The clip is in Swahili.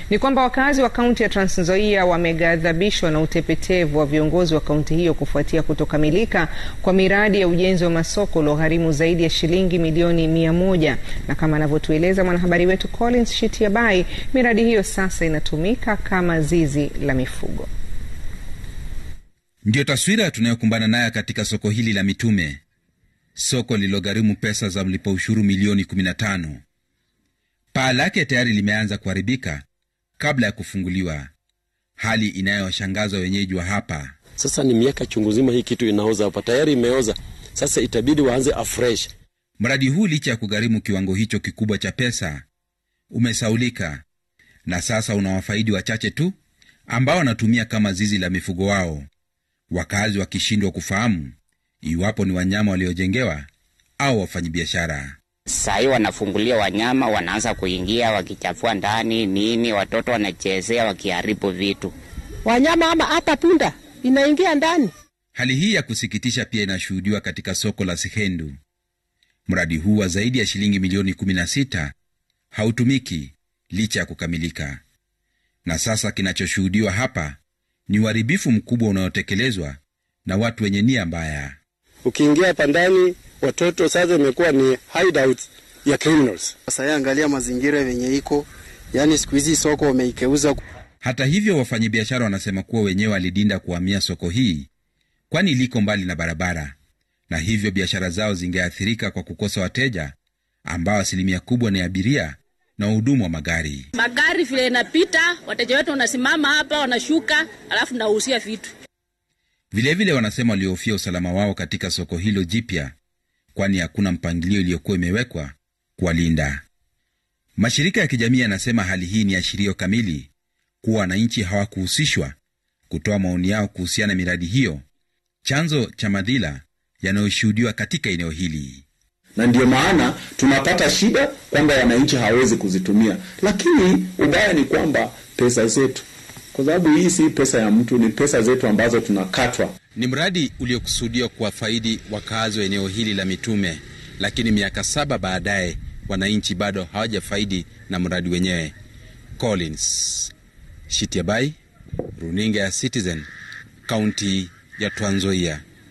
Ni kwamba wakazi wa kaunti ya Trans Nzoia wameghadhabishwa na utepetevu wa viongozi wa kaunti hiyo kufuatia kutokamilika kwa miradi ya ujenzi wa masoko uliogharimu zaidi ya shilingi milioni mia moja. Na kama anavyotueleza mwanahabari wetu Collins Shitiabai, miradi hiyo sasa inatumika kama zizi la mifugo. Ndiyo taswira tunayokumbana nayo katika soko hili la Mitume, soko lililogharimu pesa za mlipa ushuru milioni 15. Paa lake tayari limeanza kuharibika kabla ya kufunguliwa, hali inayowashangaza wenyeji wa hapa. Sasa ni miaka chungu zima hii kitu inaoza hapa, tayari imeoza. Sasa itabidi waanze afresh. Mradi huu licha ya kugharimu kiwango hicho kikubwa cha pesa umesaulika na sasa unawafaidi wachache tu ambao wanatumia kama zizi la mifugo wao, wakazi wakishindwa kufahamu iwapo ni wanyama waliojengewa au wafanyabiashara. Sahii wanafungulia wanyama, wanaanza kuingia wakichafua ndani nini, watoto wanachezea wakiharibu vitu. Wanyama ama hata punda inaingia ndani. Hali hii ya kusikitisha pia inashuhudiwa katika soko la Sihendu. Mradi huu wa zaidi ya shilingi milioni 16 hautumiki licha ya kukamilika, na sasa kinachoshuhudiwa hapa ni uharibifu mkubwa unaotekelezwa na watu wenye nia mbaya. Ukiingia hapa ndani, watoto sasa imekuwa ni hideout ya criminals. Sasa angalia mazingira yenye iko, yaani siku hizi soko wameikeuza. Hata hivyo, wafanyabiashara wanasema kuwa wenyewe walidinda kuhamia soko hii, kwani liko mbali na barabara, na hivyo biashara zao zingeathirika kwa kukosa wateja ambao asilimia kubwa ni abiria na wahudumu wa magari. Magari vile inapita, wateja wetu wanasimama hapa, wanashuka, alafu nausia vitu. Vilevile wanasema walihofia usalama wao katika soko hilo jipya, kwani hakuna mpangilio iliyokuwa imewekwa kuwalinda. Mashirika ya kijamii yanasema hali hii ni ashirio kamili kuwa wananchi hawakuhusishwa kutoa maoni yao kuhusiana na miradi hiyo, chanzo cha madhila yanayoshuhudiwa katika eneo hili na ndiyo maana tunapata shida kwamba wananchi hawawezi kuzitumia, lakini ubaya ni kwamba pesa zetu, kwa sababu hii si pesa ya mtu, ni pesa zetu ambazo tunakatwa. Ni mradi uliokusudiwa kuwafaidi wakazi wa eneo hili la Mitume, lakini miaka saba baadaye wananchi bado hawajafaidi na mradi wenyewe. Collins Shitiabai, runinga ya Citizen, kaunti ya Trans Nzoia.